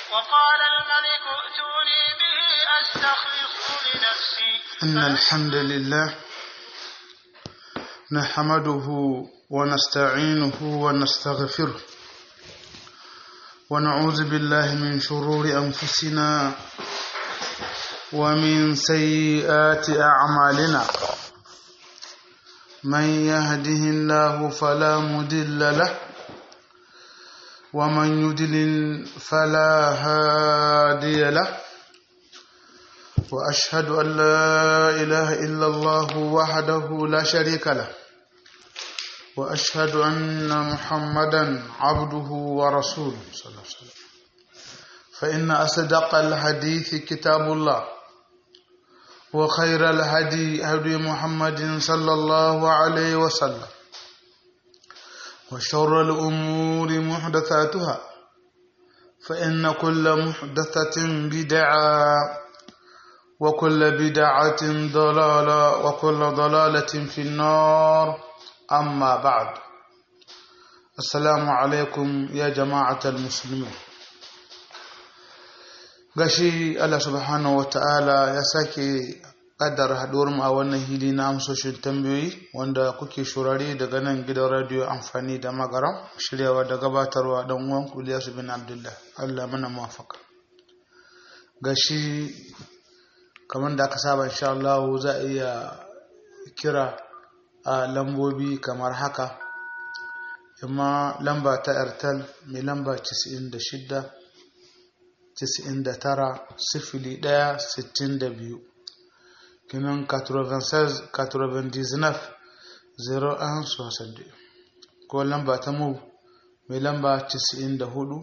وقال الملك ائتوني به أستخلصه لنفسي إن الحمد لله نحمده ونستعينه ونستغفره ونعوذ بالله من شرور أنفسنا ومن سيئات أعمالنا من يهده الله فلا مضل له ومن يضلل فلا هادي له وأشهد أن لا إله إلا الله وحده لا شريك له وأشهد أن محمدا عبده ورسوله صلى الله عليه وسلم فإن أصدق الحديث كتاب الله وخير الهدي هدي محمد صلى الله عليه وسلم وشر الأمور محدثاتها فإن كل محدثة بدعة وكل بدعة ضلالة وكل ضلالة في النار أما بعد السلام عليكم يا جماعة المسلمين gashi Allah subhanahu wa ta'ala ya sake ƙaddara haɗuwar mu a wannan hili na amsoshin tambayoyi wanda kuke shurare daga nan gidan radiyo amfani da magaram shiryawa da gabatarwa don uwan kuliyasu bin abdullah Allah mana mafaka gashi kamar da aka saba insha Allah za a iya kira a lambobi kamar haka amma lamba ta airtel mai lamba 96 99 sifili 1 62 kinan 96 99 01 62 ko lamba ta mu mai lamba 94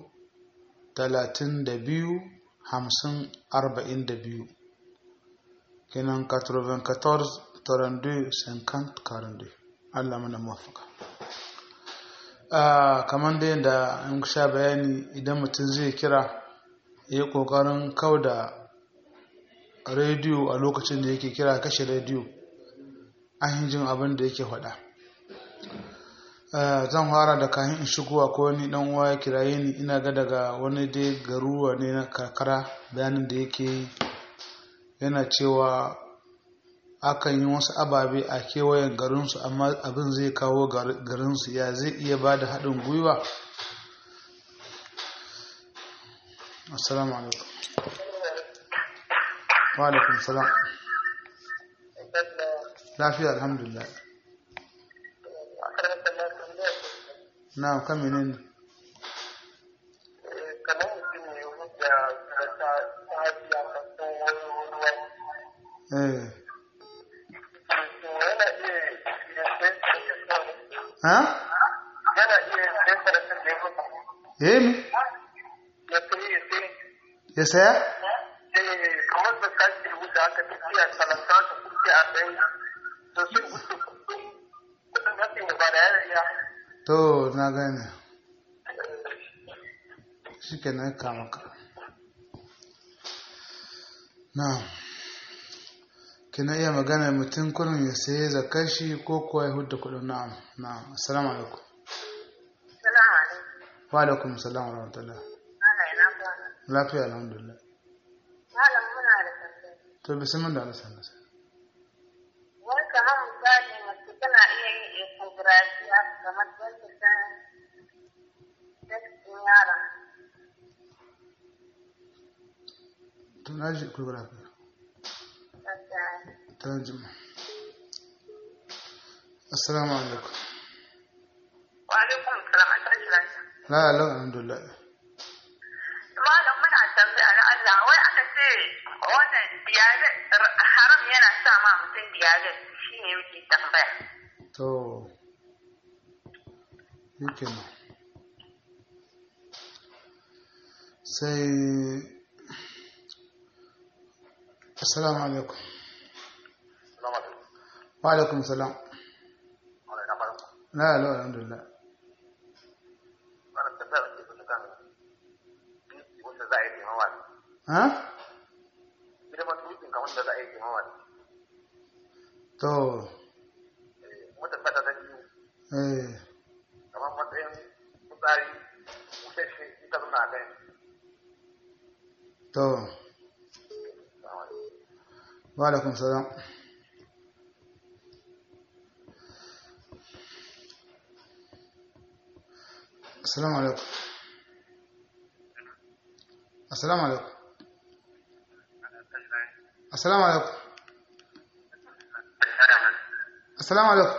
32 50 42 kenan 94 32 50 42 Allah mana mafaka kamar da yadda an sha bayani idan mutum zai kira ya yi ƙoƙarin kau da rediyo a lokacin da yake kira kashe rediyo an jin abin da yake faɗa zan fara da kayan in shigowa ko wani dan uwa ya kiraye ni ina ga daga wani dai garuwa ne na karkara bayanin da yake yi yana cewa akan yi wasu ababe a kewayen garinsu amma abin zai kawo garinsu ya zai iya ba da haɗin gwiwa assalamu alaikum wa alaikum salam lafiya alhamdulillah na kan menene kamar mutum ne hujja da ta hajiya masu wani ruwa eh yana iya ha yana iya sai karatun da ya mutu eh mi ya sai ya sai ya saya eh kamar da kashi rubuta aka tafiya talata ta kuke a ɗaya to sai wuce kudin kudin hatsin da ba da yana iya to na gane shi ke nan kama ka na kina iya magana mutum kurin ya saye zakar shi ko kuwa ya hudda kudin na'am na'am assalamu alaikum Salamu alaikum. wa alaikum assalam wa rahmatullah Malam ina kwana. lafiya alhamdulillah Malam muna da tambaya. to bismillah da Allah sallallahu alaihi Wai kamar misali mace tana iya yin ecography haka kamar don ta san sex ɗin yaron. to na ji ku lafiya Gaskiya. ta jima assalamu alaikum Wa alaikum salam a tashi lafiya. la la alhamdulillah Malam muna tambaya na Allah wai aka ce wannan diabetes haram yana sa ma mutum diabetes shi ne muke tambaya. to yake nan sai assalamu alaikum Salamu alaikum. wa alaikum salam Wani na farko. la la alhamdulillah Wani tambaya da ke kusa kan biki wanda za a yi taimawa ne. ha Girman tukin kan wanda za a yi taimawa ne. to Mutum ta ta biyu eh kamar matsayin fitsari bushashe ita zuna a kai to wa alaikum salam assalamu alaikum assalamu alaikum assalamu alaikum assalamu alaikum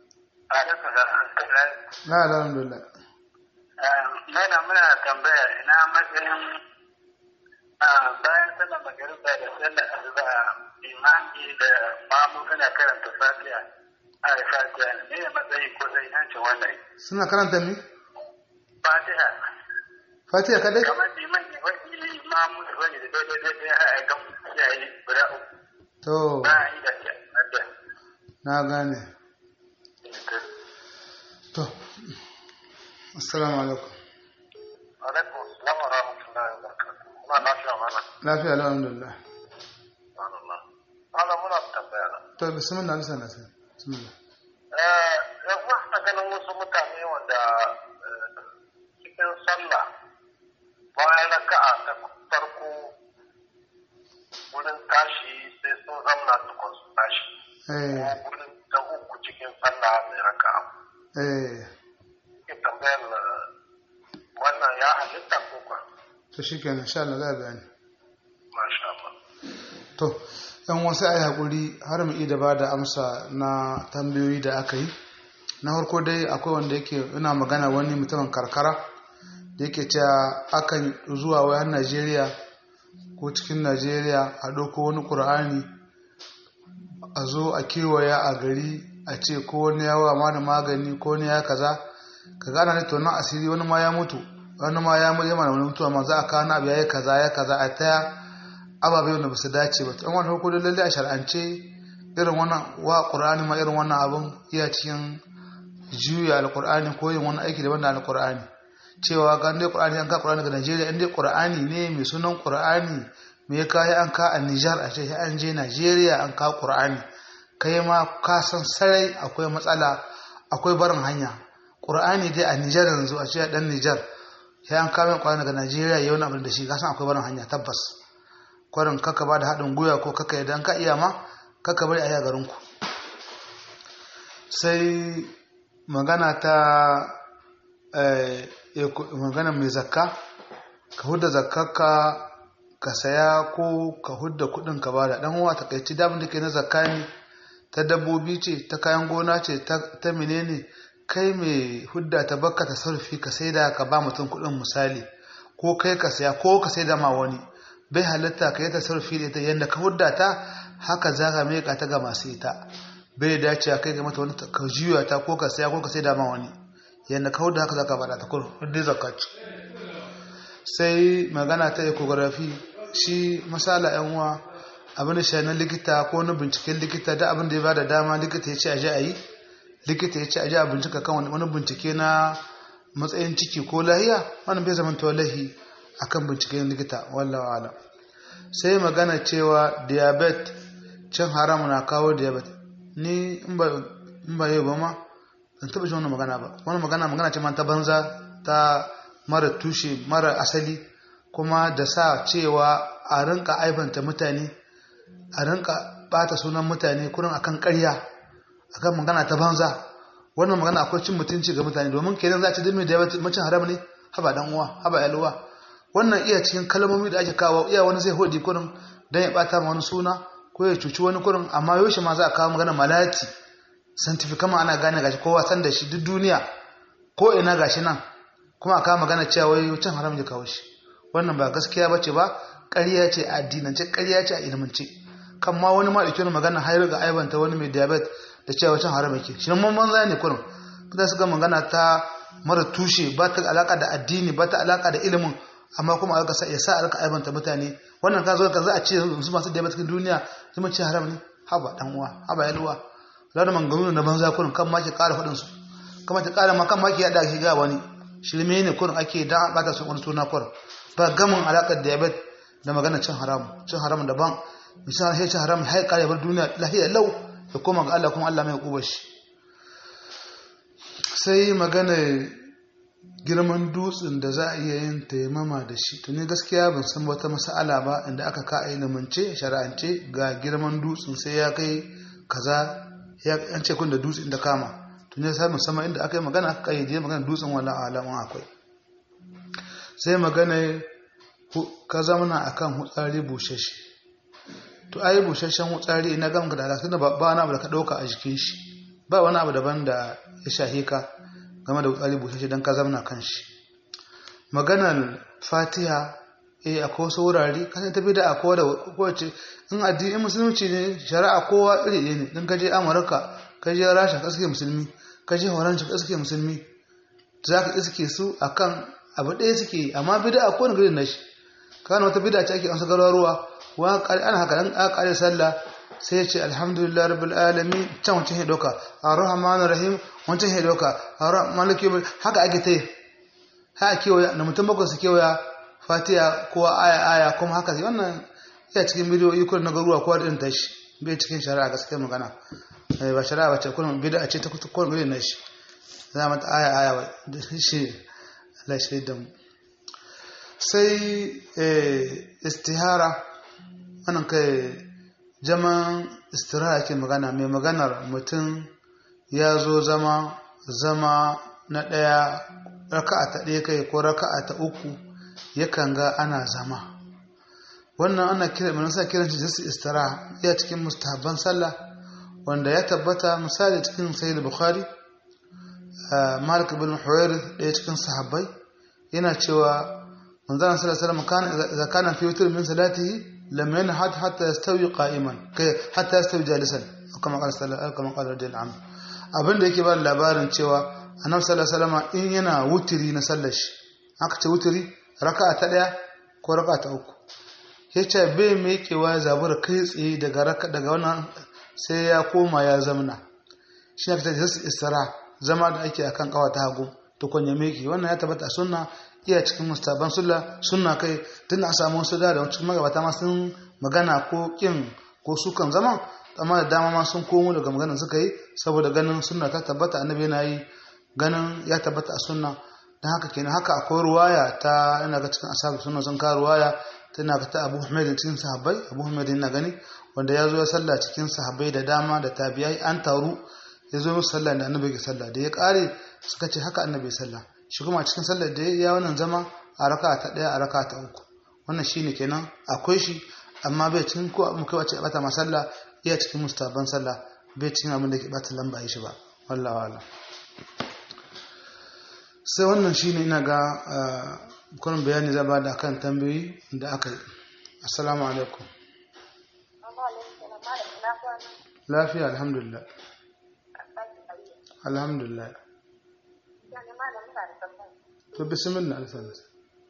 la la alhamdulillah Mana muna tambaya ina matsayin bayan sallar magariba da sallar asuba imani da mamu suna karanta fatiha a fatiha ne ne matsayi ko sai hancin wannan suna karanta mi fatiha fatiha kadai kamar liman ne wani mamu da wani da daidai daidai a ga yayi guda uku to ba a yi da fatiha na gane to assalamu alaikum alaikum salam wa rahmatullahi wa barakatuh kuma lafiya mana lafiya alhamdulillah Allah muna tambaya na to bismillah bisa na sai bismillah yan wasu ganin wasu mutane wanda cikin sallah bayan raka'a ta farko wurin tashi sai sun zamna tukun su tashi eh ko wurin ta uku cikin sallah mai raka'a eh ke tambayar wannan ya halitta ko kwa to shikenan insha Allah za a bayani masha Allah to yan wasu ai hakuri har mu da ba da amsa na tambayoyi da aka yi na farko dai akwai wanda yake ina magana wani mutumin karkara da yake cewa akan zuwa wayar Najeriya ko cikin Najeriya a ɗauko wani ƙur'ani a zo a kewaya a gari a ce ko wani yawa ma da magani ko wani ya kaza ka gana ne tonon asiri wani ma ya mutu wani ma ya mutu yana wani mutuwa ma za a kawo na abu ya yi kaza ya kaza a taya ababai wanda ba su dace ba an wani hukudu lalle a shar'ance irin wannan wa qur'ani ma irin wannan abun iya cikin juya alqur'ani ko yin wani aiki daban da alqur'ani cewa ga dai qur'ani an ka qur'ani ga Najeriya in dai qur'ani ne mai sunan qur'ani me ya kai an ka a Niger a ce an je Najeriya an ka qur'ani kai ma ka san sarai akwai matsala akwai barin hanya qur'ani dai a Niger yanzu a ce dan Niger ya an kawo qur'ani daga Najeriya yau na abin da shi ka san akwai barin hanya tabbas kwarin kaka ba da haɗin gwiwa ko kaka idan ka iya ma kaka bari a yi a garinku sai magana ta magana mai zakka ka hudda zakkarka ka saya ko ka hudda kudin ka bada dan uwa takaici damin da ke na zakka ne ta dabbobi ce ta kayan gona ce ta menene kai mai hudda ta bakka ta sarfi ka sai da ka ba mutum kudin misali ko kai ka saya ko ka sai da ma wani bai halitta ka yi tasarrufi da ita yadda ka hudda ta haka za ka meka ta ga masu ita bai dace kai ga mata wani ka juya ta ko ka saya ko ka sai da ma wani yadda ka hudda haka za ka bada ta kurum hudda zakat sai magana ta ecography shi masala yan uwa abin da shi na likita ko na binciken likita da abin da ya bada dama likita ya ce a ji a yi likita ya ce a ji a bincika kan wani bincike na matsayin ciki ko lahiya wani bai zama lahi akan binciken likita wallawa alam sai magana cewa diabet cin haram na kawo diabet ni in ba yau ba ma ban taɓa shi wannan magana ba wani magana magana ce man ta banza ta mara tushe mara asali kuma da sa cewa a rinka aibanta mutane a rinka bata sunan mutane kurin akan ƙarya akan magana ta banza wannan magana akwai cin mutunci ga mutane domin kenan za a ci dimi da macin haram ne haba dan uwa haba yalwa wannan iya cikin kalmomi da ake kawo iya wani zai hodi kurin dan ya bata ma wani suna ko ya cuci wani kurin amma yaushe ma za a kawo magana malati scientific ma ana gane gashi kowa san da shi duk duniya ko ina gashi nan kuma a kawo magana cewa wai cin haram ya kawo shi wannan ba gaskiya bace ba ƙarya ce a addinance ƙarya ce a ilmance kan ma wani ma ɗauki magana har ga aibanta wani mai diabetes da cewa cin haram yake shi mun banza ne kurin kuma suka magana ta mara tushe ba ta alaka da addini ba ta alaka da ilimin amma kuma aka sa ya sa a rika aibanta mutane wannan ka zo ka za a ce su masu diabetes cikin duniya su ce haram ne haba dan uwa haba yalwa da manganu na banza kurin kan ma ki ƙara faɗin su kuma ki ƙara ma kan ma ki yada shi ga wani shirme ne kurin ake da bata su wani suna kurin ba gamin alakar diabetes da magana cin haram cin haram daban misali sai cin haram har ƙara bar duniya lafiya lau da koma ga Allah kuma Allah mai kubar shi sai magana girman dutsen da za a iya yin taimama da shi to ni gaskiya ban san wata mas'ala ba inda aka ka a ilimance shari'ance ga girman dutsen sai ya kai kaza ya an ce kun da dutsen da kama to ne sai musamman inda aka yi magana aka kayyade magana dutsen wala alaman akwai sai magana ka zamana akan hutsari bushashe to ai bushashen hutsari ina gamka da alaƙa ba wani abu da ka ɗauka a jikin shi ba wani abu daban da ya shahe ka game da hutsari bushashe don ka zamana kan shi maganar fatiha eh akwai wasu wurare ka ta bi da akwai da kowace in addini musulunci ne shari'a kowa iri ɗaya ne in ka je amurka ka je rasha ka suke musulmi ka je horanci ka suke musulmi za ka iske su akan abu ɗaya suke amma bida a kowane gari na shi kana wata bida ce ake amsa garuruwa wa ana haka dan aka kare sallah sai ya ce alhamdulillah rabbil alamin can wancan ya doka arrahmanir rahim wancan ya doka maliki haka ake ta ha kewaya na mutum bakwai su kewaya fatiha ko aya aya kuma haka sai wannan ya cikin bidiyoyi kullum na garuruwa kowa da tashi bai cikin shari'a gaskiya magana ba shari'a ba ce kullum bid'a ce ta kowane gari na shi za mata aya aya ba da shi Allah shi da mu sai istihara wannan kai jaman istiraha ke magana mai maganar mutum ya zo zama zama na ɗaya raka'a ta ɗaya kai ko raka'a ta uku yakan ga ana zama wannan ana kira mai nasa kiran shi jinsi istiraha iya cikin mustahabban sallah wanda ya tabbata misali cikin sahih bukhari malik bin huwairith ɗaya cikin sahabbai yana cewa manzana sallallahu alaihi wasallam kana idza kana fi witr min salatihi lam yanhad hatta yastawi qa'iman kai hatta yastawi jalisan kama qala sallallahu kama qala radiyallahu anhu abin da yake ba labarin cewa annabi sallallahu alaihi wasallam in yana wutiri na sallar shi aka ce wutiri raka'a ta daya ko raka'a ta uku yace bai mekewa zabura kai tsaye daga raka daga wannan sai ya koma ya zamna shi ne ta istira zama da ake akan kawa ta hagu to kwanya meki wannan ya tabbata a sunna iya cikin mustaban sunna sunna kai tun a samu wasu da cikin magabata ma sun magana ko kin ko sukan zama amma da dama ma sun komo daga maganar suka yi saboda ganin sunna ta tabbata annabi yana yi ganin ya tabbata a sunna don haka kenan haka akwai ruwaya ta ina ga cikin asabu sunna sun ka ruwaya tana ga ta Abu Humayd cikin sahabbai Abu Humayd yana gani wanda ya zo ya sallah cikin sahabbai da dama da tabi'ai an taru ya zo musu sallah da annabi ke sallah da ya kare suka ce haka annabi sallah shi kuma cikin sallar da ya wannan zama a raka ta daya a raka ta uku wannan shine kenan akwai shi amma bai cikin ko mu kai wace bata masalla iya cikin mustaban sallah bai cikin abin da ke bata lamba shi ba wallahi wala sai wannan shine ina ga kullum bayani zaba da kan tambayoyi da aka yi assalamu alaikum lafiya alhamdulillah alhamdulillah to bismillah alfanas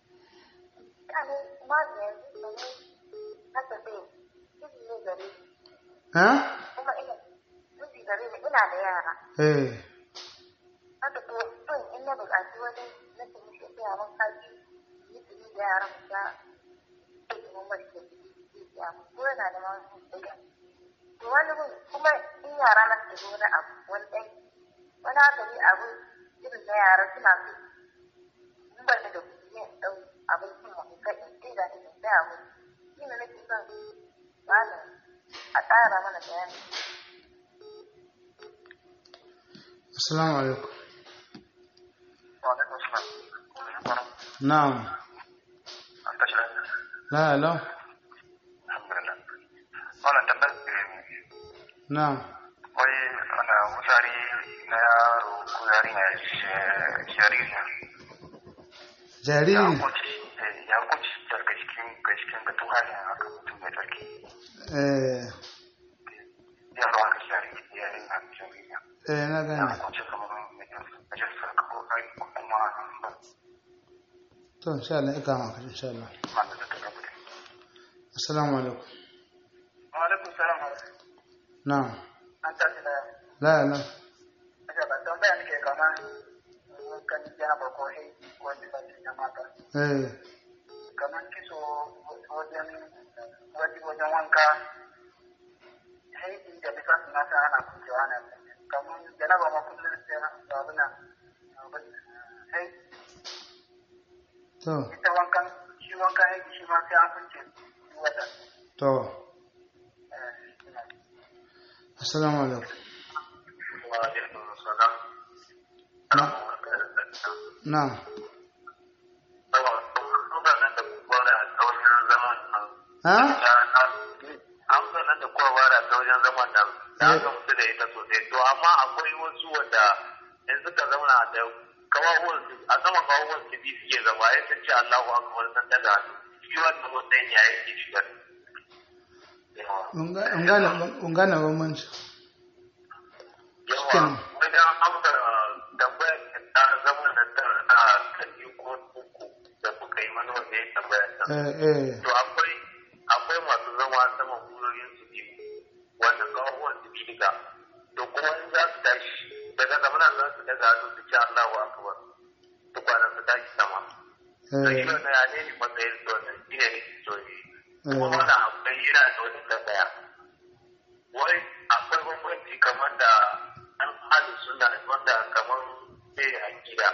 ha ina da yara eh haka to son in na buƙaci wani na ce mishi ya mun kaji mutumi da yaran ta sai mun bari da ya ko yana da ma ɗaya to wani gun kuma in yara na su zo na abu wani ɗan wani haka ne abu irin na yara suna so in ban da kuɗi ne in ɗau abincin mu in kai in kai da ni in tsaya mu shi ne nake son malam a tsara mana bayani assalamu alaikum wa alaikum salam na'am an tashi lafiya la la alhamdulillah wannan tambayar na'am wai ana wutsari na yaro ko yarinya jariri ya jariri kunci ya kunci daga cikin ga cikin ga tuhani haka mutum mai tsarki eh yaro haka jariri yarinya jariri eh na ya gane kunci kamar mai najasa ko ai ko kuma ba to insha Allah ika maka insha Allah ma da ta gaba assalamu alaikum wa alaikum salam na'am an tashi da la la Aja ba tambaya nake kama kan jaba ko hei ko jibanci na mata. eh Kamar kiso wajen wajen wajen wanka hei da bisa su mata ana kucewa na kamar janaba ma kullum sai na babu na hei to ita wankan shi wankan yake shi ma sai an kunce wata to assalamu alaikum wa alaikum salam na ha an sanar da kowa ba da wajen zaman nan ya gamsu da ita sosai to amma akwai wasu wanda in suka zauna da kawawan su a sama kawawan su biyu suke zama ya sun ce Allahu akbar san daga hannu shi wannan matsayin ya yake shigar in gane bambanci yawa wajen amsa tambayar ta zama na ta kaji ko uku da kuka yi mana wanda ya tambaya ta eh eh to akwai akwai masu zama sama gurorin su biyu wanda kawawan su biyu duka to kuma in za su tashi daga zamana za su daga hannu su ce Allahu akbar tukwana su tashi sama to shi eh wannan ya ne matsayin su wannan shi ne ne so ne kuma eh wannan akwai yana da wani tambaya wai akwai bambanci kamar da an hali suna wanda kamar sai a gida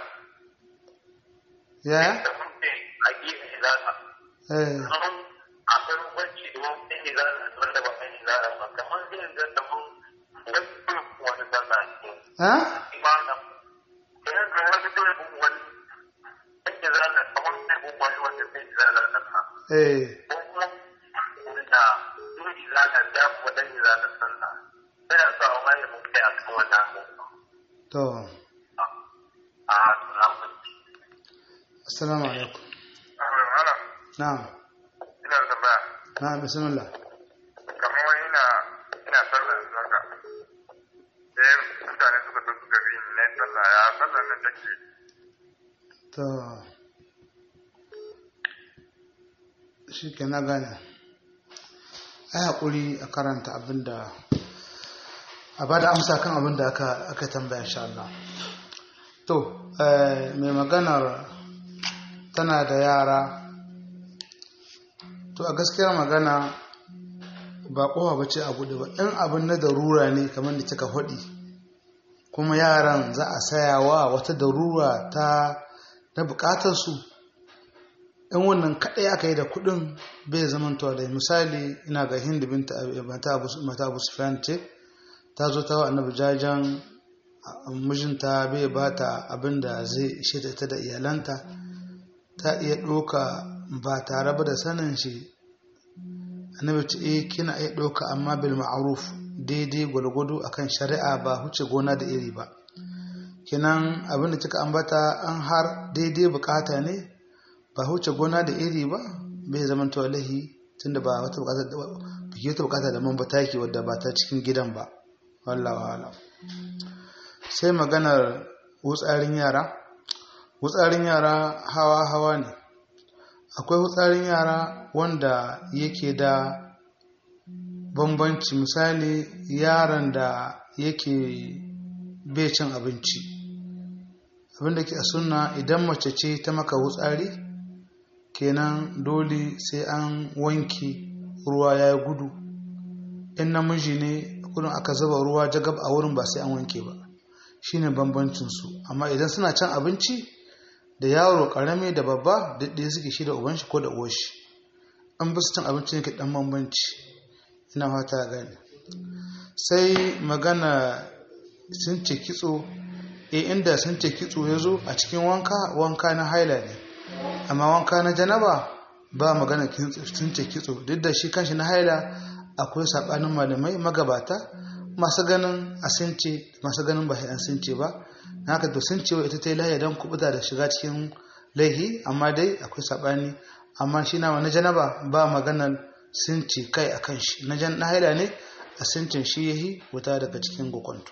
ya kamar sai a gida ne za ka eh kamar akwai bambanci da wani sai ne za ka wanda ba sai ne za ka ba kamar zai ga kamar wani kuma wani sallah ne ha imana idan ka wani dole bin wani sai za ka kamar sai bin wani wanda sai za ka ka eh ko kuma wanda dole za ka da kuma dan za ka sallah sai da sa wani mun kai a kan wannan abu to a salamu assalamu alaikum ala na'am ina da tambaya na'am bismillah kamar wani ina ina sallah yanzu haka sai mutane suka zo suka bi ni na yi sallah ya sallah nan take to shi ke na gane ai haƙuri a karanta abinda a ba da amsa kan abinda aka aka tambaya insha Allah to eh, mai maganar tana da yara to a gaskiyar magana ba kowa ba ce a buɗe ba in abin na darura ne kamar da kika faɗi kuma yaran za a sayawa wata darura ta na bukatarsu in wannan kaɗai aka yi da kuɗin bai zamantowa da misali ina ga hindu binta mata abu mata abu sufyan ce ta zo ta wa annabi jajen a- mijinta bai ba ta abin da zai ishe ta ita da iyalanta ta iya ɗoka ba tare ba da sanin shi annabi ce eh kina iya ɗauka amma bil ma'ruf daidai gwalgwado akan shari'a ba huce gona da iri ba kinan abin da kika ambata an har daidai bukata ne ba huce gona da iri ba bai zama to lahi tunda ba wata bukata da biki wata bukata da man bataki wadda ba ta cikin gidan ba wallahi wala sai maganar wutsarin yara wutsarin yara hawa hawa ne akwai wutsarin yara wanda yake da bambanci misali yaron da yake bai cin abinci abinda ke a sunna idan mace ce ta maka wutsari kenan dole sai an wanke ruwa ya gudu in namiji ne kudin aka zuba ruwa jagab a wurin ba sai an wanke ba shine bambancinsu amma idan suna cin abinci da yaro karami da babba duk ɗaya suke shi da uban shi ko da uwar shi an bi su cin abinci ne ke dan bambanci ina fata gane sai magana sun ce kitso e inda sun ce kitso ya zo a cikin wanka wanka na haila ne amma wanka na janaba ba magana sun ce kitso duk da shi kanshi na haila akwai saɓanin malamai magabata masu ganin a sun ce masu ganin ba an sun ce ba na haka to sun ce wa ita ta yi lahiya don kubuta da shiga cikin laihi amma dai akwai saɓani amma shi na wani janaba ba maganar sun ce kai a kan shi na jan na haila ne a sincin shi ya yi wuta daga cikin gukwanto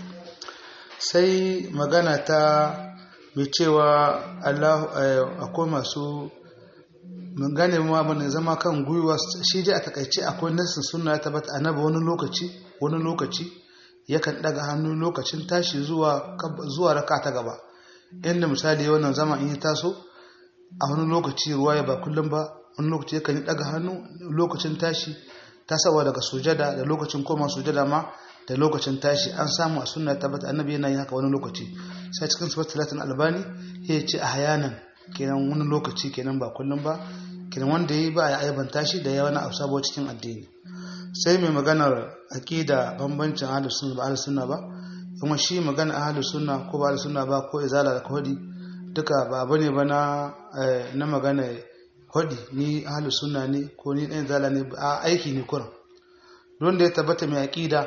sai magana ta mai cewa Allah akwai masu gane ma bane zama kan gwiwa shi dai a takaice akwai nassin sunna ta bata annabi wani lokaci wani lokaci yakan daga hannu lokacin tashi zuwa zuwa raka ta gaba inda misali wannan zama in ya taso a wani lokaci ruwa ya ba kullum ba wani lokaci yakan yi daga hannu lokacin tashi tasawa daga sujada da lokacin koma sujada ma da lokacin tashi an samu a sunna tabbata annabi yana yin haka wani lokaci sai cikin sifat talatin albani ya ce a hayanan kenan wani lokaci kenan ba kullum ba kenan wanda yi ba ya aibanta shi da ya wani abu sabo cikin addini sai mai maganar aqida bambancin ahlus sunna ba ahlus sunna ba kuma shi magana ahlus sunna ko ba ahlus sunna ba ko izala da kodi duka ba bane ba na na magana kodi ni ahlus sunna ne ko ni dan izala ne a aiki ne kuran don da ya tabbata mai aqida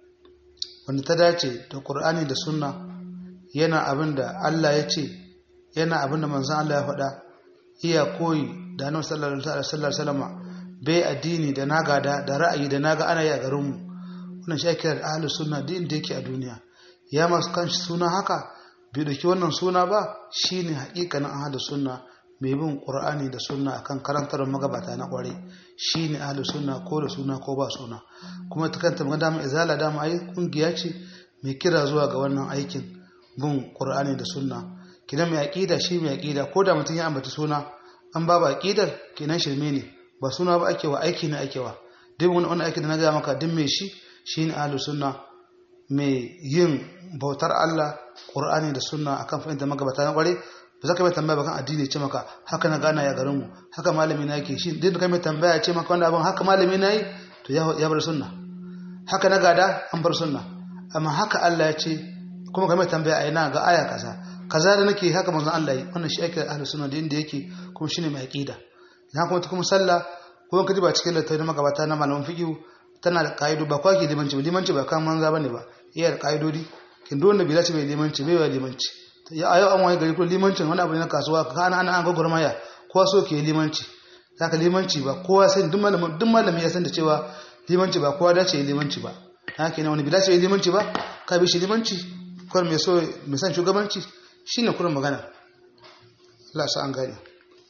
wanda ta dace da Qur'ani da sunna yana abin da Allah ya ce yana abin da manzon Allah ya faɗa iya koyi da Annabi sallallahu alaihi wasallam bai addini da naga da da ra'ayi da naga ana yi a garin mu wannan shi ake da ahlus sunna din da yake a duniya ya masu kanshi suna haka bai dauki wannan suna ba shine haƙiƙanin ahlus sunna mai bin qur'ani da sunna akan karantar magabata na kware shine ahlus sunna ko da suna ko ba suna kuma ta kanta magana mai izala da ai kungiya ce mai kira zuwa ga wannan aikin bin qur'ani da sunna kidan mai aqida shi mai aqida ko da mutum ya ambata suna an ba ba aqidar kenan shirme ne ba suna ba ake wa aiki ne ake wa duk wani wani aiki da na gaya maka duk mai shi shine ahlus sunna mai yin bautar Allah qur'ani da sunna akan fahimtar magabata na kware ba za ka mai tambaya bakan addini ce maka haka na gana ya garinmu haka malami na yake shi duk da kai mai tambaya ce maka wanda abin haka malami na yi to ya bar sunna haka na gada an bar sunna amma haka Allah ya ce kuma kai mai tambaya a ina ga aya kaza kaza da nake haka manzon Allah yi wannan shi ake ahlus sunna da inda yake kuma shine mai aqida idan kuma ta kuma sallah ko ka ba cikin littafin magabata na malaman fiqh tana da kaido ba kwaki limanci ba limanci ba kan manza bane ba iya da kaidodi kin don da bilaci bai limanci bai wa limanci ya ayo an wani gari ko limancin wani abu ne na kasuwa ka ana ana an ga gurmaya kowa so ke limanci saka limanci ba kowa sai duk malami duk malami ya san da cewa limanci ba kowa dace ya limanci ba haka ne wani bi dace ya limanci ba ka bi shi limanci kawai mai so mai san shugabanci shine kurin magana Allah sa an gane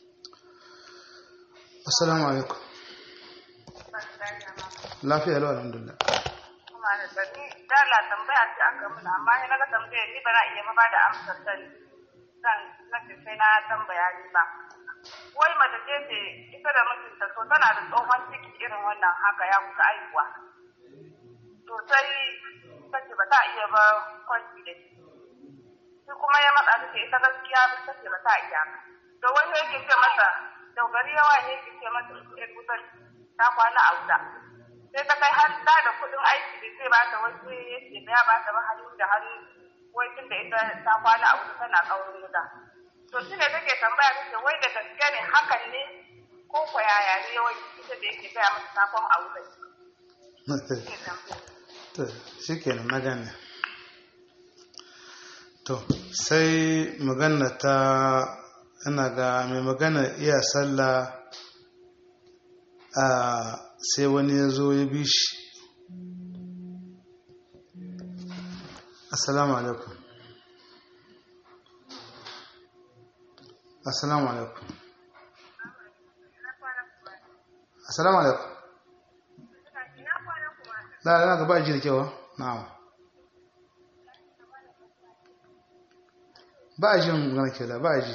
assalamu alaikum lafiya lau alhamdulillah dala tambaya ce aka mun amma ni naga tambayar ni ba na iya ma da amsar ta zan nake sai na tambaya ni ba wai mace ce ce ita da mijinta to tana da tsohon ciki irin wannan haka ya kusa aihuwa to sai tace ba ta iya ba kwanci da shi shi kuma ya matsa ta ce ita gaskiya ba ta ce ba ta iya to wani yake ce masa dogari yawa ne yake ce masa ita kusan ta kwana a wuta sai ta kai har da da kuɗin aiki da zai bata wasu ya ce ya bata ba hannu da hannu wai tun da ita ta kwana a wuta tana kaurin wuta to shi ne take tambaya take wai da gaske ne hakan ne ko ko yaya ne wai ita da yake gaya mata sakon a wuta to shi kenan magana to sai magana ta ina ga mai magana iya sallah a sai wani ya zo ya bi shi assalamu alaikum assalamu alaikum assalamu alaikum da na gaba ji da kewa na'am ba a jin magana ke da ba a ji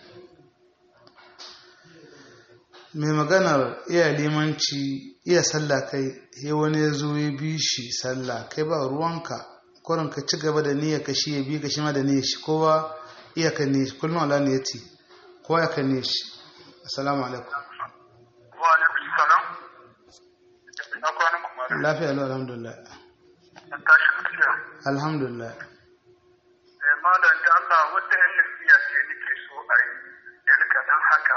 mai maganar iya limanci iya sallah kai ya wani ya zo ya bi shi sallah kai ba ruwanka kurin ka ci gaba da niyyar ka shi ya bi ka shi ma da niyyar shi kowa iya ka ne kullum ala ne ya ce kowa ya ka ne shi assalamu alaikum wa alaikum salam na kwanan kuma lafiya lau alhamdulillah an tashi lafiya alhamdulillah eh malam da Allah wata yan nasiya ce nake so a yi yan kaɗan haka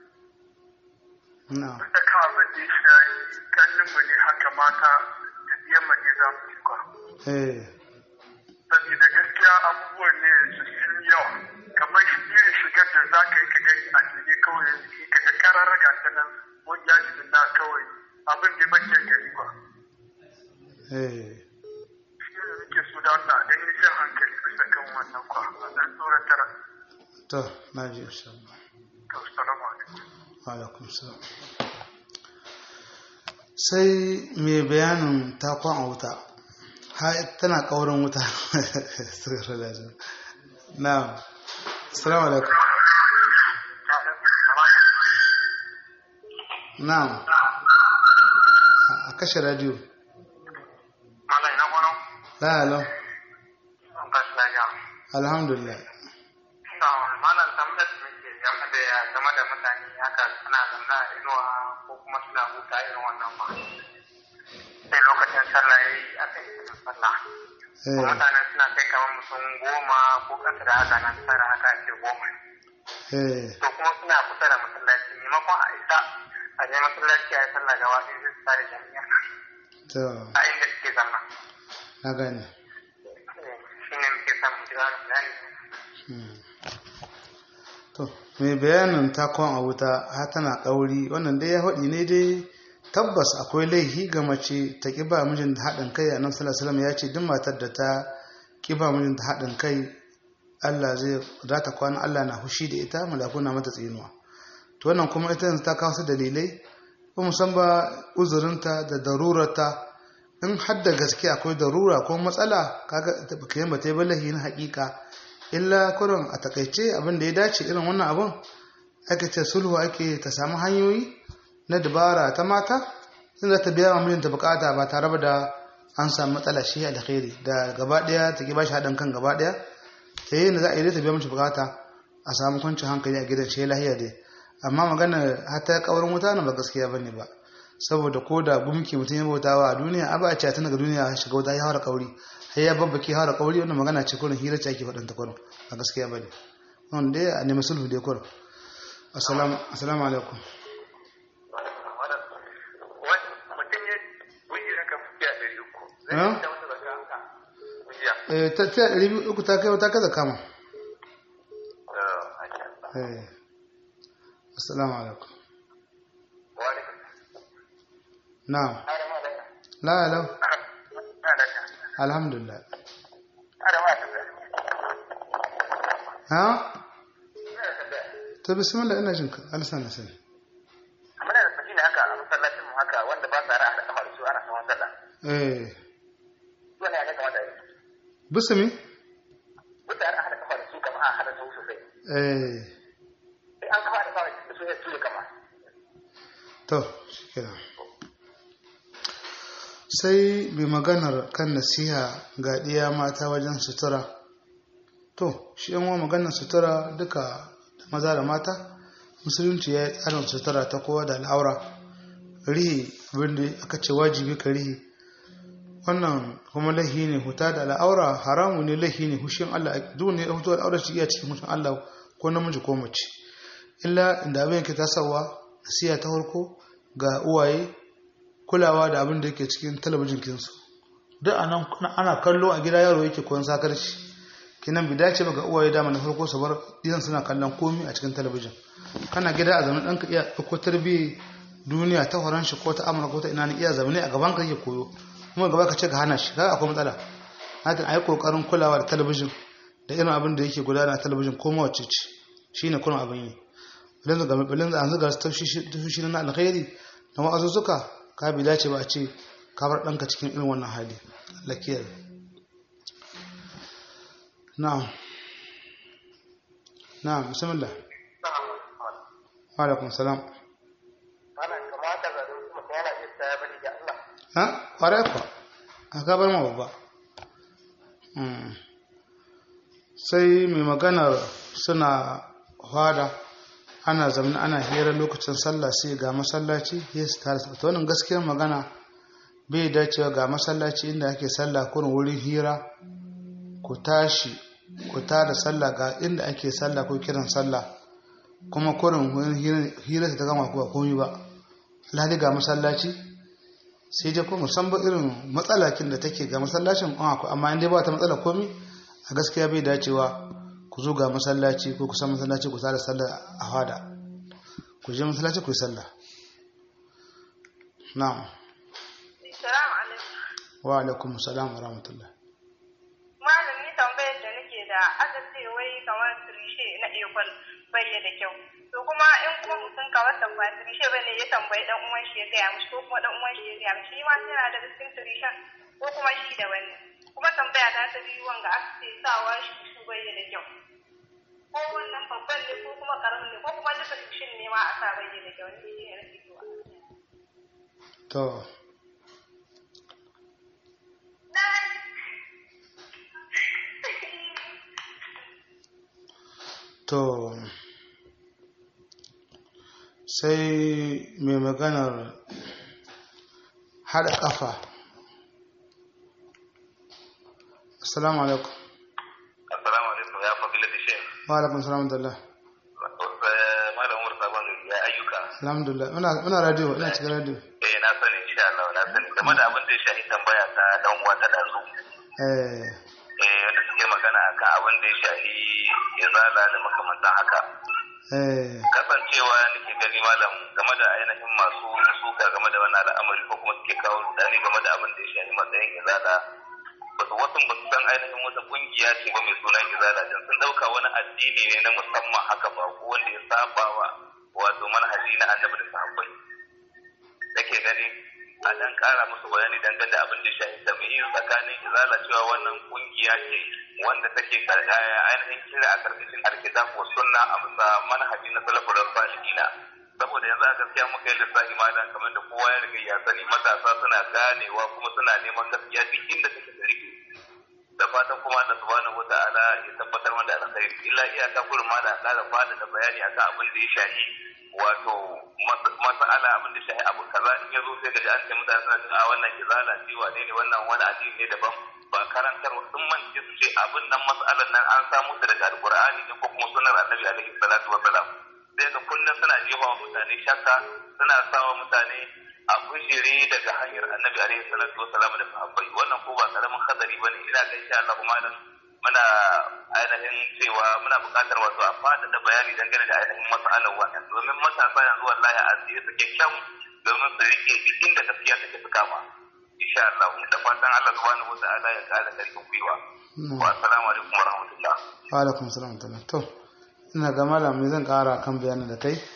na da kan abin da ya shayi kallon mu ne haka mata da biyan mu ne za mu ci kwa eh saboda gaskiya abubuwan ne yanzu sun yi yawa kamar shi irin shigar da za ka yi ka gani a jini kawai yanzu ka ga kararraga ta nan wani ya ji na kawai abin da bakin gari ba eh shi ne nake so da Allah dan yi jan hankali bisa kan wannan kwa a dan tsoratar to na ji insha Allah to salamu alaikum wa alaikum salam sai mai bayanin takon a wuta ha tana kaurin wuta na assalamu alaikum na a kashe radio Malam ina kwano? la halau An kashi lafiya. alhamdulillah Ina malam tambayar da nake ya zamna a inuwa ko kuma suna huta irin wannan ba sai lokacin sallah ya yi aka yi kiran sallah eh mutane suna kai kamar mutum goma ko ƙasa da haka nan tara haka ake goma eh to kuma suna kusa da masallaci maimakon a isa a je masallaci a yi sallah gaba ɗaya sai su tare jami'a to a inda suke zama na gane shi ne muke son mu ji wani bayani to mai bayanin takon a wuta har tana kauri wannan dai ya haɗi ne dai tabbas akwai laihi ga mace ta ƙiba mijin da haɗin kai a nan salasalam ya ce duk matar da ta ƙiba mijin da haɗin kai Allah zai za ta kwana Allah na hushi da ita malaku na mata tsinuwa to wannan kuma ita yanzu ta kawo su dalilai ba mu san ba uzurinta da darurarta in har da gaske akwai darura ko matsala kaga ta baka ba ta yi balahi na haƙiƙa illa kurin a takaice abin da ya dace irin wannan abin ake ce sulhu ake ta samu hanyoyi na dabara ta mata sun za ta biya wa mijinta bukata ba tare da an samu matsala shi alkhairi da gaba daya ta ki bashi haɗin kan gaba daya ta yi da za a yi ta biya mishi bukata a samu kwancin hankali a gidan shi lahiya dai amma magana har ta kaurin wuta na ba gaskiya bane ba saboda ko da gumki mutum ya bautawa a duniya a ba a ce tun daga duniya ya shiga wuta ya haura kauri har ya babbake haura kauri wannan magana ce kurin hira ce ake faɗin ta kurin a gaskiya bane wanda dai a nemi sulhu dai kurin assalamu assalamu alaikum mutum ya wuyi haka fuskiya ɗari uku zai Eh? yi ta wata zaka haka wujiya eh ta ta ɗari biyu uku ta kai ta kaza kama eh assalamu alaikum wani na'am ada ma da la la ada alhamdulillah ada ma da ha to bismillah ina jinka alsan na sani muna da sakina haka a masallacin mu haka wanda ba sa ra'a da kamar su ana saman sallah eh wannan ya kamata yi bismi mutane a hada kamar su kamar a hada su sosai eh sai an kafa da kawai da su ya tuye kama to shikenan sai bi maganar kan nasiha ga ɗiya mata wajen sutura to shi yan wa maganar sutura duka da maza da mata musulunci ya yi tsarin sutura ta kowa da al'aura rihi abinda aka ce wajibi ka rihi wannan kuma laihi ne huta da al'aura haramu ne laihi ne hushin Allah duk ne ya fito al'aura shi iya cikin hushin Allah ko namiji ko mace illa inda abin yake tasawa nasiha ta farko ga uwaye kulawa da abin da yake cikin talabijin kinsu duk anan ana kallo a gida yaro yake koyon sakarci kinan bi dace ba ga uwaye dama na farko su bar idan suna kallon komi a cikin talabijin kana gida a zaman ɗanka iya ɗauko tarbiyyar duniya ta horon shi ko ta amurka ko ta ina ne iya zamane a gaban ka yake koyo kuma gaba ka ce ka hana shi kaga akwai matsala hakan ayi kokarin kulawa da talabijin da irin abin da yake gudana a talabijin ko mawace ce shine kuma abin yi bilin da bilin da an zuga tafishi na alkhairi na wa'azuzzuka ka bi dace ba a ce ka bar ɗanka cikin irin wannan hali lakiyar na'am na'am bismillah wa alaikum salam ana kamata ga su mutum yana yin ta ya bari da Allah ha ƙwarai kuwa a gabar ma babba sai mai maganar suna hada ana zamani ana hira lokacin sallah sai ga masallaci ya su tare ta wannan gaskiyar magana bai dacewa ga masallaci inda ake sallah kurin wurin hira ku tashi ku tada sallah ga inda ake sallah ko kiran sallah kuma kurin wurin hira ta gama kuwa komi ba alhali ga masallaci sai dai kuma musamman irin matsalakin da take ga masallacin an akwai amma inda ba ta matsala komi a gaskiya bai dacewa ku zo ga masallaci ko kusan masallaci ku tsara sallah a hada ku je masallaci ku yi sallah na'am Salamu alaikum. wa alaikum salam wa rahmatullah Malam ni tambayar da nake da aka ce wai kamar tirishe na ekol bai da kyau. To kuma in kuma mutum kamar tambaya tirishe bane ya tambayi dan uwan shi ya gaya mishi ko kuma dan uwan shi ya gaya mishi shi ma yana da cikin tirishen ko kuma shi da wani. Kuma tambaya ta ta biyu wanga aka ce sawa shi su bai da kyau. Ko wannan babban ne ko kuma karamin ne ko kuma duka tirishin ne ma a sa bai da kyau ni shi ne nake so. to to sai mai maganar haɗa ƙafa assalamu alaikum assalamu alaikum ya fadila da shi wa alaikum salam da Allah malam umar sabon ya ayyuka alhamdulillah muna muna radio ina cikin radio eh na sani insha Allah na sani game da abin da ya shafi tambaya ta dan uwa ta dazu eh eh wanda suke magana akan abin da ya shafi izala da makamantan haka eh kasancewa nake gani malam game da ainihin masu suka game da wannan al'amari ko kuma suke kawo rudani game da abin da ya shafi matsayin izala wasu wasu ba su san ainihin wata kungiya ce ba mai suna izala din sun dauka wani addini ne na musamman haka ba ko wanda ya saba wa wato manhaji na annabi da sahabbai nake gani a dan kara musu bayani dangane da abin da ya shafi tabi'in tsakanin izala cewa wannan kungiya ce wanda take karkaya ainihin kira a karkashin alkitab wa sunna a bisa manhaji na salafur salihina saboda yanzu a gaskiya muka yi lissafi malam kamar da kowa ya riga ya sani matasa suna ganewa kuma suna neman gaskiya duk inda take da rike da fatan kuma Allah subhanahu wata'ala ya tabbatar mana da alkhairi illa iyaka kullum ma da ƙara fada da bayani akan abin da ya shahi wato mas'ala abin da shahi abu kaza in ya zo sai ga an ce mutane suna cewa a wannan kizala ce wane ne wannan wani addini ne daban ba karantarwa sun mance su ce abin nan mas'alan nan an samu ta daga alqur'ani ne ko kuma sunnar annabi alaihi salatu wassalam sai ga kullum suna jefa wa mutane shakka suna sawa mutane a bujire daga hanyar annabi alaihi salatu wassalam da sahabbai wannan ko ba karamin hadari bane ina ga insha Allah kuma nan muna ainihin cewa muna buƙatar wato a fada da bayani dangane da ainihin mas'alar wannan domin matasa yanzu wallahi a tsaye suke kyan domin su rike duk inda gaskiya take su kama insha Allah da fatan Allah subhanahu wa ta'ala ya kara karfin gwiwa wa assalamu alaikum wa rahmatullah wa alaikum salam wa rahmatullah to ina ga malam me zan kara kan bayanin da kai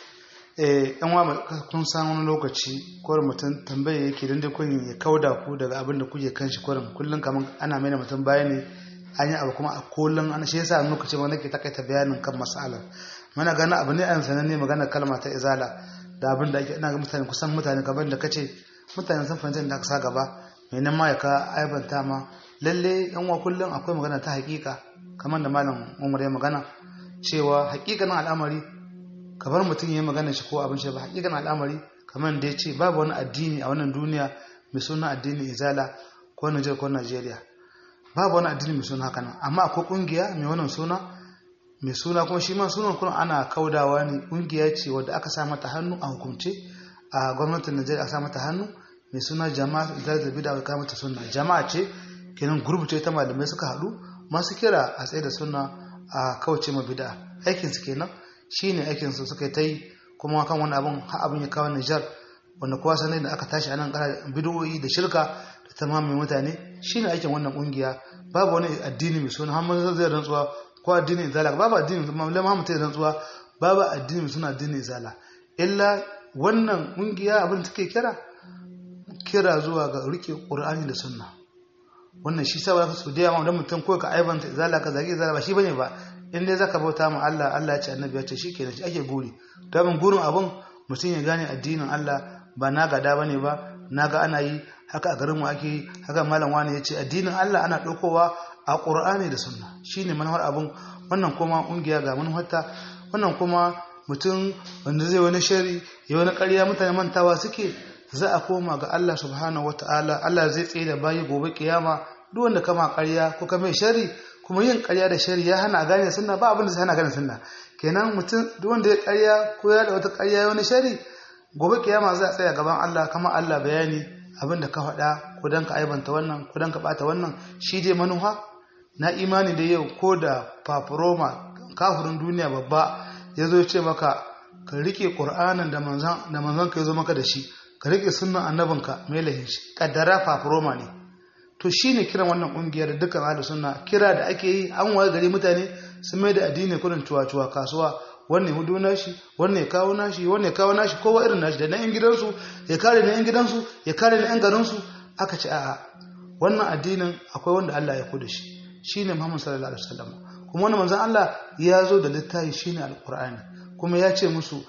eh yan wa kun san wani lokaci ko mutum tambaye yake dan dai kun ya kauda ku daga abin da kuke kan shi kurin kullun kaman ana mai mutum bayani an yi abu kuma a kullun an shi yasa lokaci ma nake takaita bayanin kan mas'alar muna gana abu ne an sananne magana kalma ta izala da abin da ake ina ga mutane kusan mutane gaban da kace mutane sun fahimci da aka sa gaba mai nan ma ya ka aibanta ma lalle yan wa kullun akwai magana ta hakika kamar da malam Umar ya magana cewa hakikanin al'amari kamar mutum ya magana shi ko abin shi ba hakikanin al'amari kamar da ya ce babu wani addini a wannan duniya mai suna addinin izala ko Nijar ko Najeriya babu wani addini mai suna haka nan amma akwai kungiya mai wannan suna mai suna kuma shi ma sunan kuma ana kaudawa ne kungiya ce wadda aka sa mata hannu a hukumce a gwamnatin Najeriya aka sa mata hannu mai suna jama'a izala da bid'a ka mata sunna jama'a ce kenan gurbuce ta malamai suka haɗu masu kira a tsaye da sunna a kauce ma bid'a aikin su kenan shine aikin su suka yi kuma kan wani abun ha abun ya kawo Nijar wanda kowa sanin da aka tashi anan kara bid'o'i da shirka da tamamin mutane shine aikin wannan kungiya babu wani addini mai suna har zai rantsuwa ko addinin izala babu addini mallam Muhammad zai rantsuwa babu addini mai suna addinin izala illa wannan kungiya abin take kira kira zuwa ga rike Qur'ani da sunna wannan shi sa ba su da yawa dan mutum ko ka aibanta izala ka zagi izala ba shi bane ba in dai zaka bauta ma Allah Allah ya ce annabi ya ce shikenan shi ake guri to ban gurin abun mutum ya gane addinin Allah ba na gada bane ba naga ana yi haka a garin mu ake yi haka malam wani ya ce addinin Allah ana daukowa a Qur'ani da sunna shine manhar abun wannan kuma ungiya ga manhajarta wannan kuma mutum wanda zai wani shari ya wani ƙarya mutane mantawa suke za a koma ga Allah subhanahu wataala Allah zai tsaye da bayi gobe kiyama duk wanda kama ƙarya ko ka mai shari kuma yin ƙarya da shari ya hana gane sunna ba abin da zai hana gane sunna kenan mutum duk wanda ya ƙarya ko ya da wata ƙarya wani shari gobe kiyama za a tsaya gaban Allah kama Allah bayani abin da ka faɗa ko dan ka aibanta wannan ko dan ka bata wannan shi dai manuha na imani da yau ko da fafuroma kafirin duniya babba ya zo ce maka ka rike ƙur'anin da manzon da manzon ka ya zo maka da shi ka rike sunnan annabinka mai lahin shi kaddara fafuroma ne to shine kiran wannan kungiyar dukkan ahlus sunna kira da ake yi an waye gari mutane su mai da addini kurin cuwa-cuwa kasuwa wannan hudu nashi wannan ya kawo nashi wannan ya kawo nashi kowa irin nashi da na yan gidansu ya kare na yan gidansu ya kare na yan garinsu aka ce a'a wannan addinin akwai wanda Allah ya kuda shi shine Muhammad sallallahu alaihi wasallam kuma wannan manzon Allah ya zo da littafi shine alqur'ani kuma ya ce musu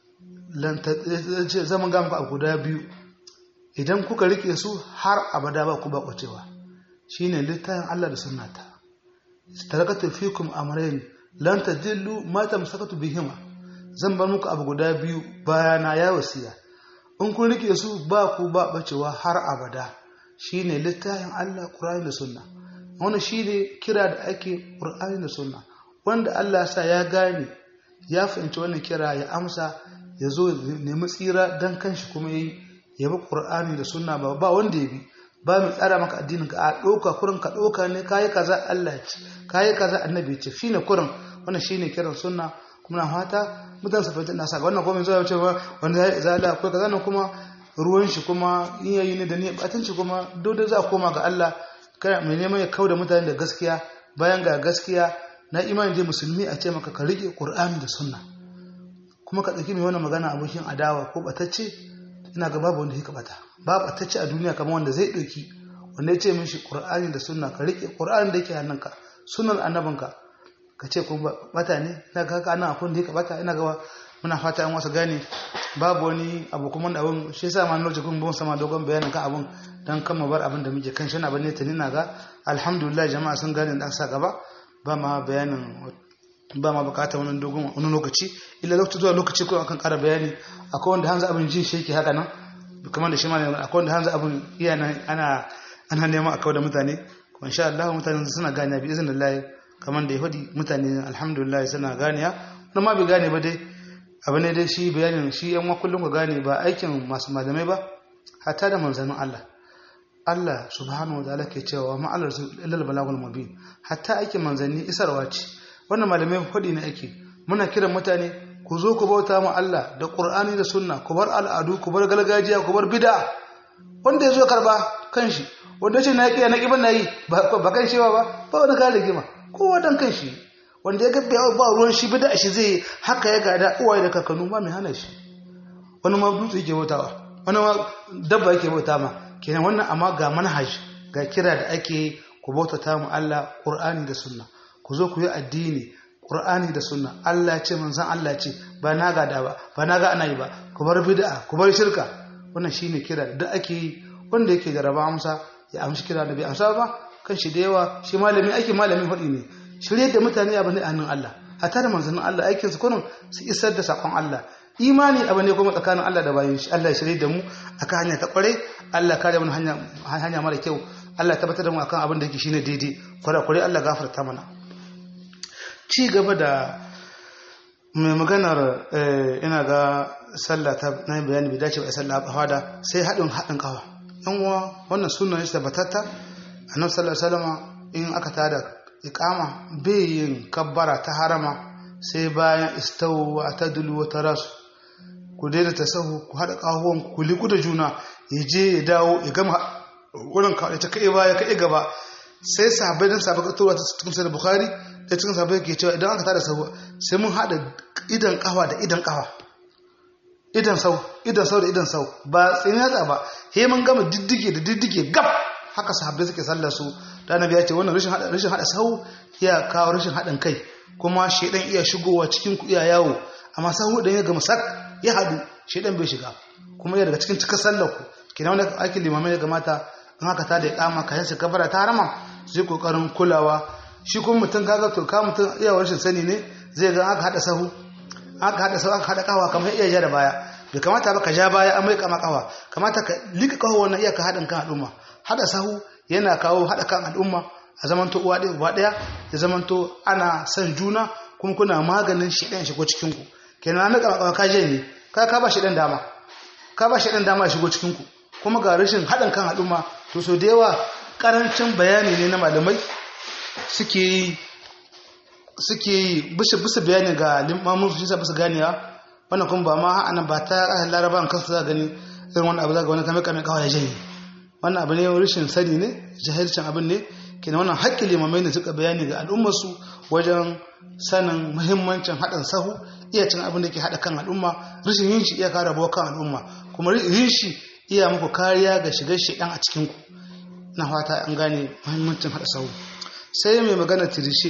zaman ga muku a guda biyu idan kuka rike su har abada ba ku ba kwacewa shine littafin Allah da sunnata tarakatu fikum amrayn lan tadillu ma tamsakatu bihima zan bar muku abu guda biyu bayana ya wasiya in kun rike su ba ku ba bacewa har abada shine littafin Allah Qur'ani da Sunna wannan shine kira da ake Qur'ani da Sunna wanda Allah sa ya gane ya fahimci wannan kira ya amsa ya zo nemi tsira dan kanshi kuma yayi ya bi Qur'ani da Sunna ba ba wanda ya bi ba mu tsara maka addinin ka a ɗauka kurin ka ɗauka ne kayi kaza Allah ya ce kayi kaza annabi ya ce shine kurin wannan shine kiran sunna kuma na fata mutan su fahimta nasa ga wannan kuma zuwa ce ba wanda ya zala ko kaza nan kuma ruwan shi kuma in yayi ne da ni batanci kuma dole za a koma ga Allah kai mai neman ya kauda mutane da gaskiya bayan ga gaskiya na imani dai musulmi a ce maka ka rike Qur'ani da sunna kuma ka ɗauki mai wannan magana abokin adawa ko batacce ina ga babu wanda ya bata babu batacce a duniya kamar wanda zai ɗauki wanda ya ce mishi Qur'ani da sunna ka rike Qur'ani da yake hannunka sunnar annabinka ka ce kuma bata ne ina ga haka ana akwai da ya bata ina ga muna fata an wasu gane babu wani abu kuma da abun shi yasa ma lokacin kun bon sama dogon bayanin kan abun dan kan bar abin da muke kan shi na bane tani na ga alhamdulillah jama'a sun gane da sa gaba ba ma bayanin ba ma bukata wani dogon wani lokaci illa lokaci zuwa lokaci ko akan ƙara bayani akwai wanda hanzu abin jin shi yake haka nan kamar da shi ma akwai wanda hanzu abin iya nan ana ana neman a kawo da mutane kuma insha Allah mutane suna gane bi izinin kamar da ya faɗi mutane alhamdulillah suna ganiya wani ma bai gane ba dai abu ne dai shi bayanin shi yan kullum ka gane ba aikin masu malamai ba hatta da manzannin Allah Allah subhanahu wa ta'ala ke cewa ma Allah illal balagul mubin hatta aikin manzanni isarwa ce wannan malamai faɗi ne ake muna kiran mutane ku zo ku bauta mu Allah da Qur'ani da Sunna ku bar al'adu ku bar gargajiya ku bar bid'a wanda ya zo karba kanshi wanda ce na kiya na kiban nayi ba kan shewa ba ba wani kare gima kowa dan kan shi wanda ya gabbe ba ruwan shi bida shi zai haka ya gada uwaye da kakannu ba mai hana shi wani ma dutse yake bautawa wani ma dabba yake bauta ma kenan wannan amma ga manhaj ga kira da ake ku bautata mu Allah Qur'ani da Sunna ku zo ku yi addini Qur'ani da Sunna Allah ce manzon Allah ce ba na ga da ba ba na ga ana yi ba ku bar bid'a ku bar shirka wannan shine kira da ake yi wanda yake jaraba amsa ya amshi kira da bai amsa ba kan shi da yawa shi malami ake malamin faɗi ne shirye da mutane abu ne a hannun Allah a tare manzannin Allah aikin su kullum su isar da sakon Allah imani abu ne kuma tsakanin Allah da bayan shi Allah ya shirye da mu akan hanya ta kware Allah kare mu hanya hanya mara kyau Allah ya tabbatar da mu akan abin da yake shine daidai kware kware Allah gafarta mana ci gaba da mai maganar ina ga sallah ta na bayani bai dace ba sallah a fada sai haɗin haɗin kawa yan uwa wannan sunan shi tabbatatta annabi sallallahu alaihi wasallam in aka tada iqama bai yin kabbara ta harama sai bayan istawu wa tadlu wa tarasu ku daina tasahu ku hada kahuwan ku liku da juna ya je ya dawo ya gama wurin ka ta kai baya kai gaba sai sahabbai dan sahabbai to ta cikin sahih bukhari da cikin sahabbai ke cewa idan aka tada sahu sai mun hada idan kawa da idan kawa idan sau idan sau da idan sau ba tsini yatsa ba he mun gama diddige da diddige gab haka sahabbai suke sallar su da annabi ya ce wannan rashin hada rashin hada sau ya kawo rashin hadin kai kuma shedan iya shigowa cikin ku iya yawo amma sahu dan ya gama sak ya hadu shedan bai shiga kuma ya daga cikin cikar sallar ku kina wannan aikin limamai ya gamata in haka ta da kama kayan su kabara ta harama zai kokarin kulawa shi kuma mutum kaga to ka mutum iya rashin sani ne zai ga aka hada sahu aka hada sahu aka hada kawa kamar iya ja da baya bai kamata ba ka ja baya an mai kama kawa kamata ka lika kawo wannan iya ka hadin kan al'umma hada sahu yana kawo hada kan al'umma a zamanto uwa ɗaya uba ɗaya ya zamanto ana son juna kuma kuna maganin shi ɗan shigo cikin ku kenan na kama kawa ka je ne ka ka ba shi ɗan dama ka ba shi ɗan dama ya shigo cikin ku kuma ga rashin haɗin kan al'umma to so da yawa ƙarancin bayani ne na malamai suke yi suke yi bisa bayani ga limamun su bisa ganiya wannan kuma ba ma ana ba ta ƙasar laraba an kansu za gani irin wani abu za ga wani kame kame kawai ya janye wannan abu ne rashin sani ne jahilcin abin ne kenan wannan haƙƙin limamai ne suka bayani ga al'ummarsu wajen sanin muhimmancin haɗin sahu iya cin abin da ke haɗa kan al'umma rashin yin shi iya kare rabuwa kan al'umma kuma yin shi iya muku kariya ga shigar shi ɗan a cikinku na fata an gane muhimmancin haɗa sahu sai mai magana tirishe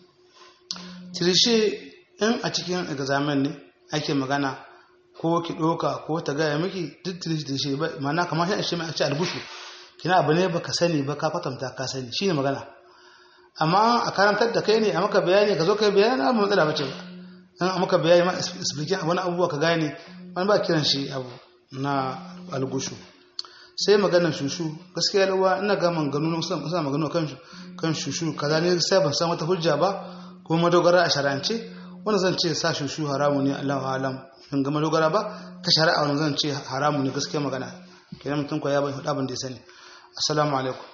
tirishe in a cikin examen ne ake magana ko ki ɗoka ko ta gaya miki duk tirishe ba mana kamar shi a shi mai a ce albushu kina abu ne baka sani ba ka kwatanta ka sani shine magana amma a karantar da kai ne a maka bayani ka zo kai bayani ba matsala bace ba dan maka bayani ma explication wani abubuwa ka gane wani ba kiran shi abu na algushu sai maganar shushu gaskiya lawa ina ga maganganu suna suna magana kan kan shushu kaza ne sai ban san wata hujja ba ko madogara a shar'ance wanda zan ce sa shushu haramu ne Allahu alam in ga madogara ba ta shari'a wanda zan ce haramu ne gaskiya magana kenan mutum ko ya bai hudu abin da ya sani assalamu alaikum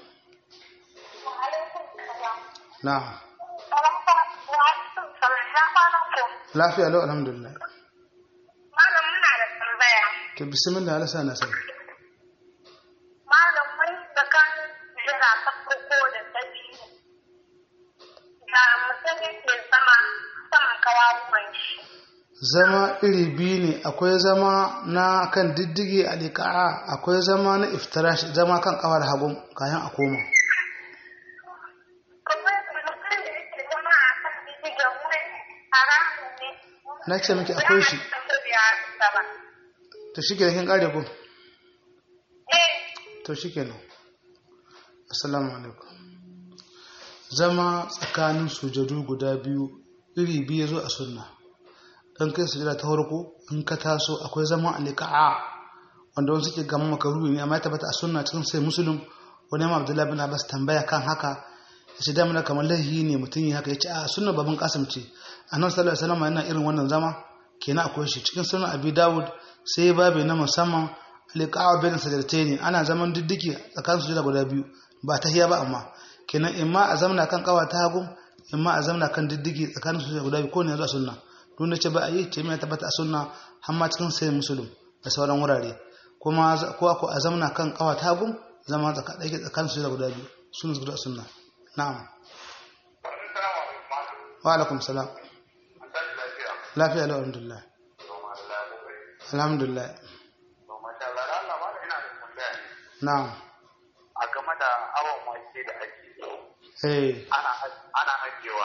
na'am lafiya lau alhamdulillah Malam muna da tambaya. to bismillah Allah sa na sani Malam mai da kan jira ta farko da ta biyu. Da mutum yake sama saman kawawuwan shi. zama iri biyu ne akwai zama na kan diddige a liƙa'a akwai zama na iftirash zama kan kawar hagun kayan a koma Kuma mutum da yake zama a kan bidigan wuri haramun ne. na ce miki akwai shi ba. to shi kenan kin kare ko Eh, to shi kenan assalamu alaikum zama tsakanin sujadu guda biyu iri biyu zo a sunna dan kai sujada ta farko in ka taso akwai zama a liqa'a wanda wani suke gama makaruhi ne amma ya tabbata a sunna cikin sai muslim wani ma abdullahi bin abbas tambaya kan haka ya ce damar kamar laihi ne mutum yi haka ya ce a sunna babban kasim ce annabi sallallahu alaihi wasallam yana irin wannan zama kenan akwai shi cikin sunan abi dawud sai babu na musamman liqa'a bain sajdatayn ana zaman diddiki tsakanin sujada guda biyu ba tahiya ba amma kenan imma a zamna kan kawa ta hagu imma a zamna kan diddigi tsakanin sujada guda biyu ko ne zuwa sunna duk da ce ba a yi ce mai tabbata a sunna har ma cikin sai musulun da sauran wurare kuma ko ko a zamna kan kawa ta hagu zama tsakanin tsakanin sujada guda biyu sunna guda sunna na'am wa alaikum salam lafiya lau alhamdulillah alhamdulillah na'am a game da awon wake da ake eh ana ajiyewa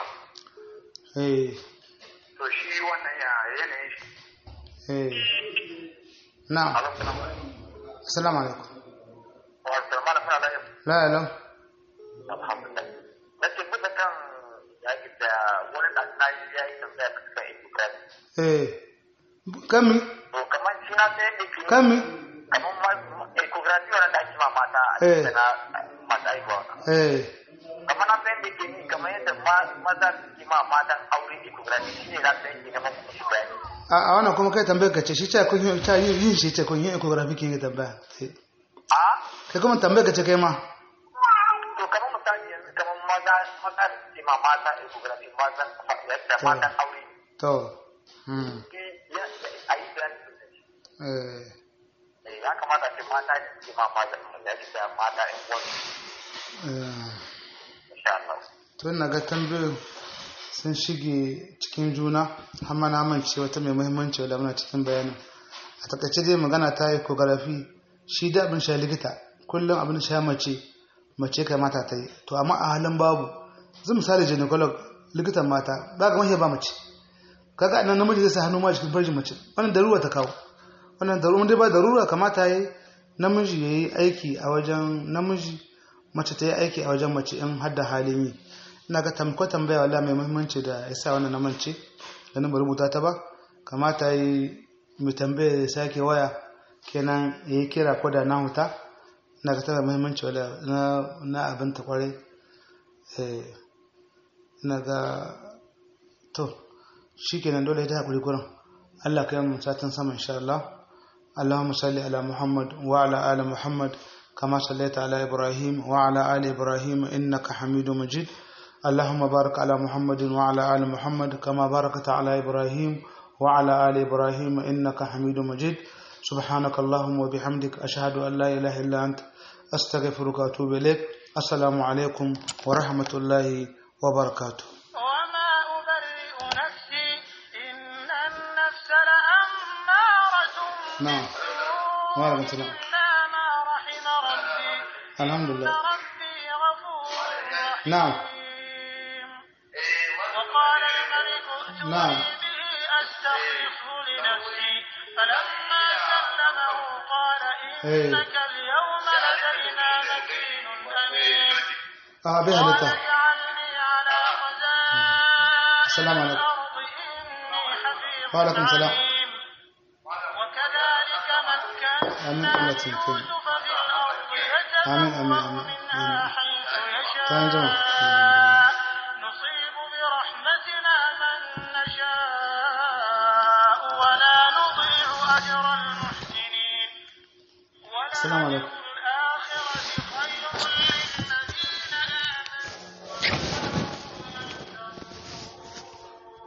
eh to shi wannan ya yanayin shi eh na'am alaikum assalamu alaikum wato mana fara da la lau alhamdulillah na ce bisa kan yaki da wani da na yi ya yi tambaya ta kan ibrahim eh kami to kamar shi na sai da ke kami kamar ma ecography wannan da ake ma mata a Eh. cikin na mata aihuwa eh kamar na sai da ke ni kamar yadda ma- maza suke ma matan aure ecography shi ne na sai ke kamar kuma shi bayani a a wannan kuma kai tambayar ka ce shi ce kun yi ta yin yin shi ce kun yi ecography kin yi tambaya Eh. a kai kuma tambayar ka ce kai ma to kamar misali yanzu kamar maza maza suke ma mata ecography mazan yadda To. matan aure to hmm shi ya a yi bayani sosai eh Eh, ya kamata ce mata ne suke ma mazan ya ce da mata yan uwan eh insha Allah to ina ga tambayoyin sun shige cikin juna har ma na mance wata mai muhimmanci wadda muna cikin bayanin a takaice dai magana ta yi ecography shi da abin sha likita kullum abin sha mace mace kai mata ta yi to amma a halin babu zai misali gynecolog likitan mata ba ga mahiya ba mace kaga anan namiji zai sa hannu ma cikin farjin mace wannan darura ta kawo wannan darura dai ba darura kamata yi namiji yayi aiki a wajen namiji mace ta yi aiki a wajen mace in har da halin yi ina ga tamko tambaya wala mai muhimmanci da ya sa wannan na mance da nan ba rubuta ta ba kamata yi mai tambaya ya sake waya kenan ya yi kira ko da na huta ina ga tana muhimmanci wala na na abin ta kwarai eh ina ga to shikenan dole ta hakuri gurin Allah kai mu satin sama insha Allah اللهم صل على محمد وعلى آل محمد كما صليت على إبراهيم وعلى آل إبراهيم إنك حميد مجيد اللهم بارك على محمد وعلى آل محمد كما باركت على إبراهيم وعلى آل إبراهيم إنك حميد مجيد سبحانك اللهم وبحمدك أشهد أن لا إله إلا أنت أستغفرك وأتوب إليك السلام عليكم ورحمة الله وبركاته وما أبرئ نفسي إن النفس لأمارة نعم بالسوء وعليكم السلام. إلا ما رحم ربي الحمد إن لله ربي غفور رحيم نعم. وقال الملك ائتوني نعم. به أستخلصه لنفسي فلما سلمه قال إيه. إنك اليوم لدينا مكين أمين آه بها قال لتا اجعلني على خزائن السلام عليكم. الأرض إني حفيظ وعليكم السلام عليم وكذلك مكنا آمين الله تنفيذ يوسف في الأرض آمين، آمين، يتبوأ آمين، منها آمين. حيث تنجم. يشاء نصيب برحمتنا من نشاء ولا نضيع أجر المحسنين السلام عليكم. ولأجر الآخرة خير